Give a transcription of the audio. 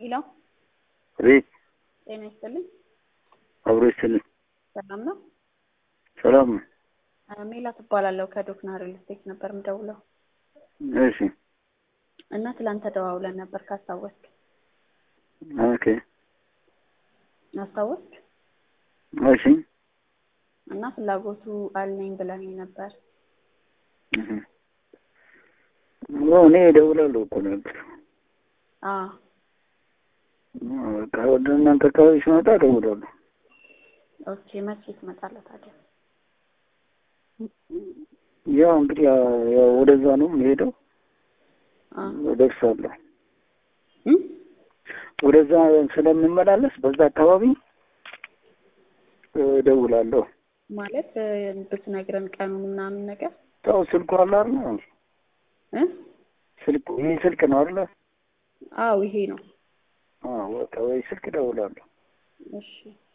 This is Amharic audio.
ሄሎ ቤት ጤና ይስጥልኝ። አብሮ ይስጥልኝ። ሰላም ነው? ሰላም ነው። ሜላት እባላለሁ ከዶክና ሪል ስቴት ነበር የምደውለው እሺ እና ትላንት ተደዋውለን ነበር ካስታወስክ ኦኬ አስታወስክ እሺ እና ፍላጎቱ አለኝ ብለኝ ነበር። እህ። ያው እኔ እደውላለሁ እኮ ነበር። አዎ በቃ ወደ እናንተ አካባቢ ሲመጣ እደውላለሁ። ኦኬ መቼ ትመጣለህ ታዲያ? ያው እንግዲህ ያው ወደዛ ነው የምሄደው። አዎ እደርሳለሁ። እም? ወደዛ ስለምመላለስ በዛ አካባቢ እደውላለሁ። ማለት እ፣ ብትነግረን ቀኑን ምናምን ነገር ያው ስልኩ አለ አይደል? እ? ስልኩ ይሄ ስልክ ነው አይደል? አዎ ይሄ ነው። አዎ በቃ ወይ ስልክ እደውላለሁ። እሺ